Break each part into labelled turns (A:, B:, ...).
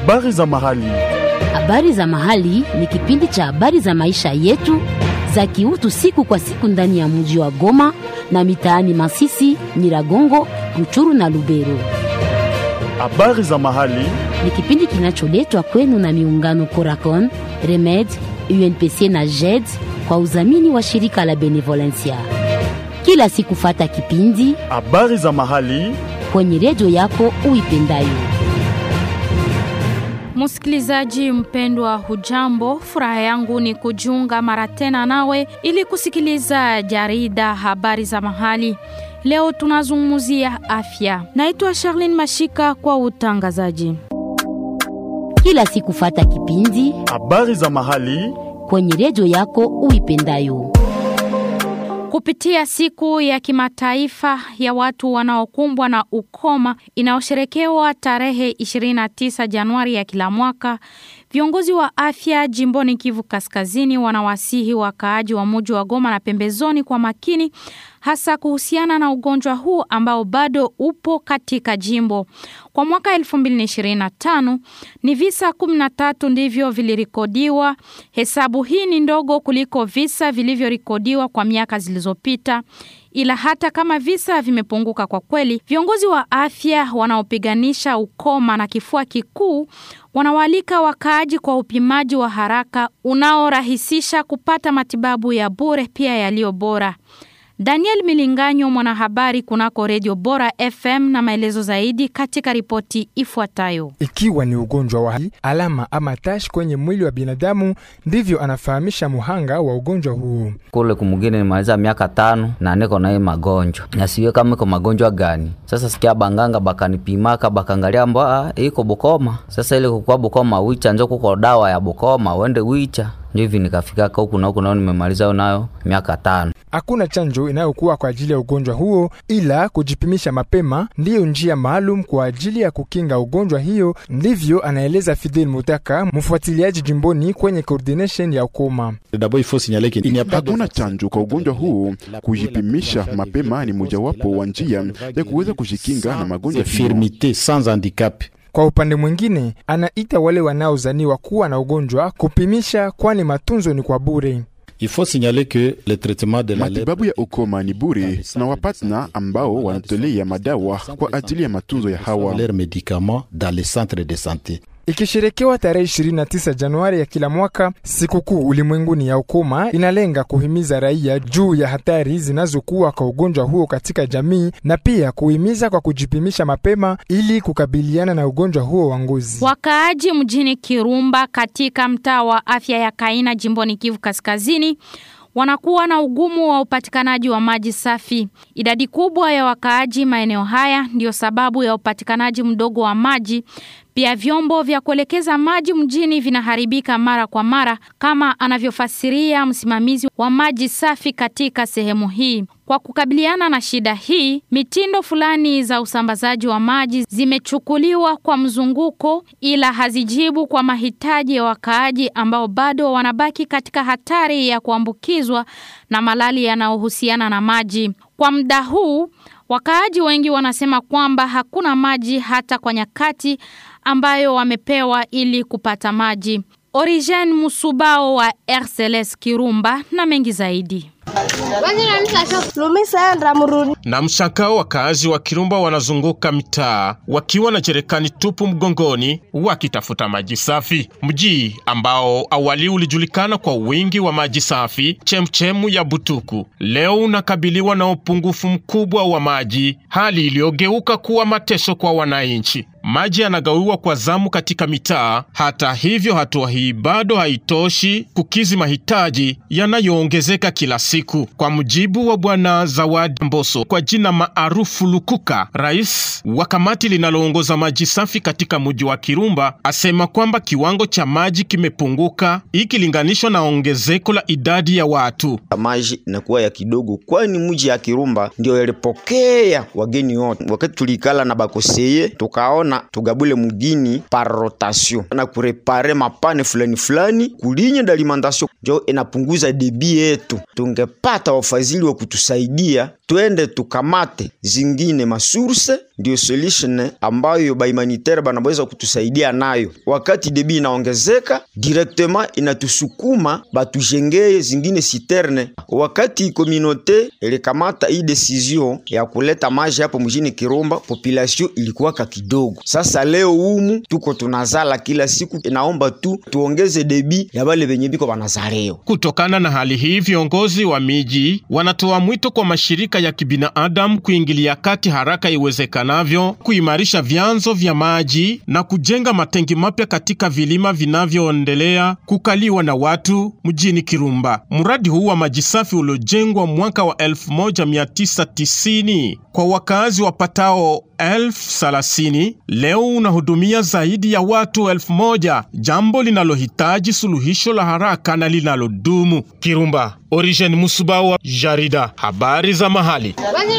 A: Habari za mahali.
B: Habari za mahali ni kipindi cha habari za maisha yetu za kiutu siku kwa siku ndani ya mji wa Goma na mitaani Masisi, Nyiragongo, Ruchuru na Lubero.
A: Habari za mahali.
B: Ni kipindi kinacholetwa kwenu na miungano Coracon, Remed, UNPC na JED kwa udhamini wa shirika la Benevolencia. Kila siku fata kipindi
A: Habari za mahali.
B: kwenye redio yako uipendayo.
C: Msikilizaji mpendwa, hujambo? Furaha yangu ni kujiunga mara tena nawe ili kusikiliza jarida habari za mahali. Leo tunazungumzia afya. Naitwa Charlene Mashika kwa utangazaji.
B: Kila siku fata kipindi
A: Habari za mahali.
B: kwenye redio yako uipendayo.
C: Kupitia siku ya kimataifa ya watu wanaokumbwa na ukoma inayosherekewa tarehe 29 Januari ya kila mwaka, viongozi wa afya jimboni Kivu Kaskazini wanawasihi wakaaji wa muji wa Goma na pembezoni kwa makini, hasa kuhusiana na ugonjwa huu ambao bado upo katika jimbo. Kwa mwaka 2025 ni visa 13 ndivyo vilirikodiwa. Hesabu hii ni ndogo kuliko visa vilivyorekodiwa kwa miaka zilizopita. Ila hata kama visa vimepunguka kwa kweli, viongozi wa afya wanaopiganisha ukoma na kifua kikuu wanawaalika wakaaji kwa upimaji wa haraka unaorahisisha kupata matibabu ya bure pia yaliyo bora. Daniel Milinganyo, mwanahabari kunako Redio Bora FM, na maelezo zaidi katika ripoti ifuatayo.
D: Ikiwa ni ugonjwa wa alama ama tash kwenye mwili wa binadamu, ndivyo anafahamisha muhanga wa ugonjwa huu.
E: kule kumugini nimaliza miaka tano na niko na hii magonjwa nasiwe kama iko magonjwa gani. Sasa sikia banganga bakanipimaka bakangalia mbwa iko Bukoma. Sasa ile kukua Bukoma wicha njo kuko dawa ya Bukoma wende wicha njo hivi nikafikaka huku na huku nao nimemaliza nayo miaka tano.
D: Hakuna chanjo inayokuwa kwa ajili ya ugonjwa huo, ila kujipimisha mapema ndiyo njia maalum kwa ajili ya kukinga ugonjwa hiyo. Ndivyo anaeleza Fidel Mutaka, mfuatiliaji jimboni kwenye coordination ya ukoma.
F: Hakuna chanjo kwa ugonjwa huu. Kujipimisha mapema ni mojawapo wa njia ya kuweza kujikinga na magonjwa hiyo.
D: Kwa upande mwingine, anaita wale wanaozaniwa kuwa na ugonjwa kupimisha, kwani matunzo ni kwa bure.
F: Matibabu ya ukoma ni bure na wapatna ambao wanatolea madawa kwa ajili ya matunzo ya hawa.
D: Ikisherekewa tarehe 29 Januari ya kila mwaka, sikukuu ulimwenguni ya ukoma inalenga kuhimiza raia juu ya hatari zinazokuwa kwa ugonjwa huo katika jamii na pia kuhimiza kwa kujipimisha mapema ili kukabiliana na ugonjwa huo wa ngozi.
C: Wakaaji mjini Kirumba katika mtaa wa afya ya Kaina jimboni Kivu Kaskazini wanakuwa na ugumu wa upatikanaji wa maji safi. Idadi kubwa ya wakaaji maeneo haya ndiyo sababu ya upatikanaji mdogo wa maji. Pia vyombo vya kuelekeza maji mjini vinaharibika mara kwa mara, kama anavyofasiria msimamizi wa maji safi katika sehemu hii. Kwa kukabiliana na shida hii, mitindo fulani za usambazaji wa maji zimechukuliwa kwa mzunguko, ila hazijibu kwa mahitaji ya wakaaji ambao bado wanabaki katika hatari ya kuambukizwa na malali yanayohusiana na maji. Kwa muda huu, wakaaji wengi wanasema kwamba hakuna maji hata kwa nyakati ambayo wamepewa ili kupata maji. Origen Musubao wa RCLS Kirumba na mengi zaidi.
G: Na mshangao wakaazi wa Kirumba wanazunguka mitaa wakiwa na jerekani tupu mgongoni wakitafuta maji safi. Mji ambao awali ulijulikana kwa wingi wa maji safi, chemchemu ya Butuku, leo unakabiliwa na upungufu mkubwa wa maji, hali iliyogeuka kuwa mateso kwa wananchi. Maji yanagawiwa kwa zamu katika mitaa. Hata hivyo, hatua hii bado haitoshi kukizi mahitaji yanayoongezeka kila siku. Kwa mujibu wa Bwana Zawadi Mboso, kwa jina maarufu Lukuka, rais wa kamati linaloongoza maji safi katika mji wa Kirumba, asema kwamba kiwango cha maji kimepunguka ikilinganishwa na ongezeko la idadi ya watu.
H: maji inakuwa ya kidogo, kwani mji ya Kirumba ndio yalipokea wageni wote. Wakati tulikala na bakoseye, tukaona tugabule mugini par rotation na kurepare mapane fulani fulani kulinye d'alimentation, njo inapunguza debi yetu. Tungepata wafadhili wa kutusaidia twende tukamate zingine masurse ndio solution ambayo bahumanitaire banaweza kutusaidia nayo. Wakati debi inaongezeka directement, inatusukuma batujengee zingine citerne. Wakati communauté ilikamata hii decision ya kuleta maji hapo mjini Kirumba, population ilikuwaka kidogo. Sasa leo humu tuko tunazala kila siku, inaomba tu tuongeze debi ya bale benye biko banazaleo.
G: Kutokana na hali hii, viongozi wa miji wanatoa mwito kwa mashirika ya kibinadamu kuingilia kati haraka iwezekanavyo, kuimarisha vyanzo vya maji na kujenga matengi mapya katika vilima vinavyoendelea kukaliwa na watu mjini Kirumba. Mradi huu wa maji safi uliojengwa mwaka wa 1990 kwa wakazi wapatao elfu thelathini leo unahudumia zaidi ya watu elfu moja jambo linalohitaji suluhisho la haraka na linalodumu. Kirumba, Origen Musubawa, jarida habari za mahali.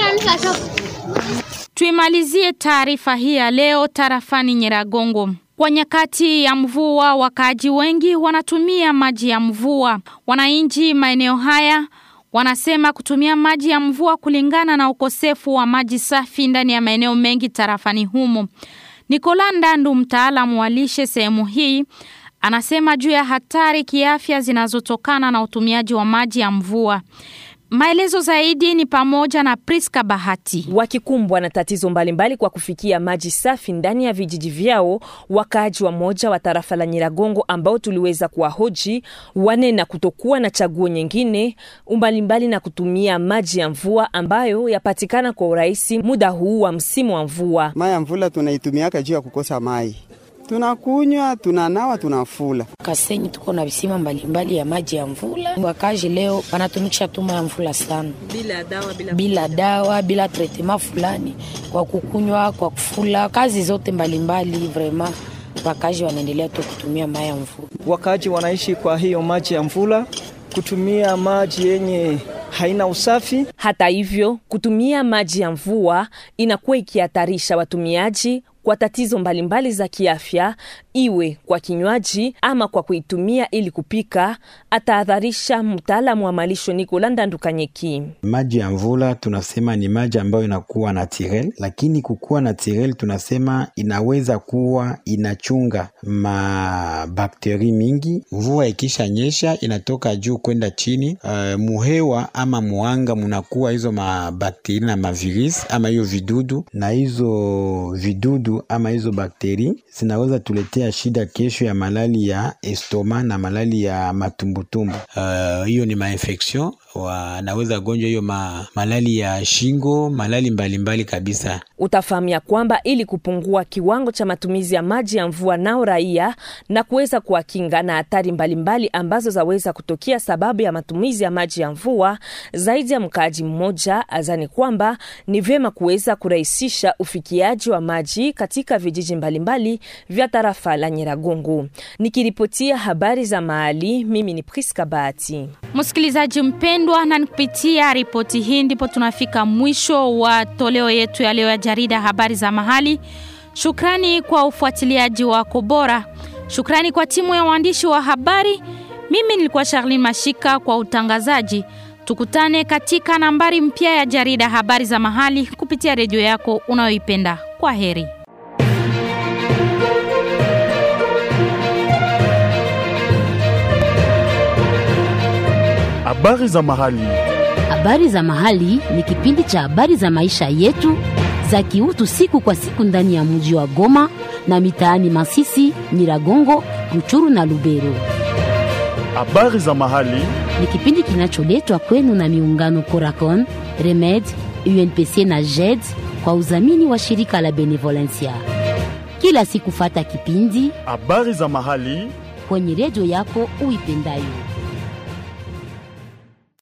C: Tuimalizie taarifa hii ya leo tarafani Nyiragongo. Kwa nyakati ya mvua, wakaaji wengi wanatumia maji ya mvua. Wananchi maeneo haya wanasema kutumia maji ya mvua kulingana na ukosefu wa maji safi ndani ya maeneo mengi tarafani humo. Nikola Ndandu, mtaalamu wa lishe sehemu hii, anasema juu ya hatari kiafya zinazotokana na utumiaji wa maji ya mvua. Maelezo zaidi ni pamoja na Priska Bahati.
I: Wakikumbwa na tatizo mbalimbali mbali kwa kufikia maji safi ndani ya vijiji vyao, wakaaji wa moja wa tarafa la Nyiragongo ambao tuliweza kuwahoji wanena kutokuwa na chaguo nyingine umbalimbali na kutumia maji ya mvua ambayo yapatikana kwa urahisi muda huu wa msimu wa mvua.
J: Mai ya mvula tunaitumiaka juu ya kukosa mai tunakunywa tunanawa tunafula.
K: Kasenyi tuko na visima mbalimbali ya maji ya mvula. Wakaji leo wanatumikisha tuma ya mvula sana,
I: bila dawa, bila,
K: bila dawa, bila tretema fulani kwa kukunywa, kwa kufula, kazi zote mbalimbali vrema wakaji wanaendelea tu kutumia maji ya mvula.
L: Wakaji wanaishi kwa hiyo maji ya mvula, kutumia maji yenye haina usafi.
I: Hata hivyo, kutumia maji ya mvua inakuwa ikihatarisha watumiaji kwa tatizo mbalimbali mbali za kiafya, iwe kwa kinywaji ama kwa kuitumia ili kupika, atahadharisha mtaalamu wa malisho Nikola Ndandukanyeki.
M: Maji ya mvula tunasema ni maji ambayo inakuwa naturel, lakini kukuwa naturel tunasema inaweza kuwa inachunga mabakteri mingi. Mvua ikisha nyesha inatoka juu kwenda chini, uh, muhewa ama muanga munakuwa hizo mabakteri na mavirus ama hiyo vidudu, na hizo vidudu ama hizo bakteri zinaweza tuletea shida kesho ya malali ya estoma na malali ya matumbutumbu. Hiyo uh, ni mainfection wanaweza gonjwa hiyo ma, malali ya shingo, malali mbalimbali mbali kabisa.
I: Utafahamia kwamba ili kupungua kiwango cha matumizi ya maji ya mvua nao raia na kuweza kuwakinga na hatari mbalimbali ambazo zaweza kutokea sababu ya matumizi ya maji ya mvua, zaidi ya mkaaji mmoja azani kwamba ni vyema kuweza kurahisisha ufikiaji wa maji katika vijiji mbalimbali vya tarafa la Nyiragongo. Nikiripotia habari za mahali, mimi ni Priska Bahati.
C: Msikilizaji mpendwa, na kupitia ripoti hii ndipo tunafika mwisho wa toleo yetu ya leo ya jarida habari za mahali. Shukrani kwa ufuatiliaji wako bora. Shukrani kwa timu ya waandishi wa habari. Mimi nilikuwa Charlene Mashika kwa utangazaji. Tukutane katika nambari mpya ya jarida habari za mahali kupitia redio yako unayoipenda. Kwa heri.
A: Habari za mahali.
B: Habari za mahali ni kipindi cha habari za maisha yetu za kiutu siku kwa siku ndani ya mji wa Goma na mitaani Masisi, Nyiragongo, Ruchuru na Lubero.
A: Habari za mahali
B: ni kipindi kinacholetwa kwenu na miungano Coracon, Remed, UNPC na JED kwa udhamini wa shirika la Benevolencia. Kila siku fata kipindi
A: habari za mahali
B: kwenye redio yako uipendayo.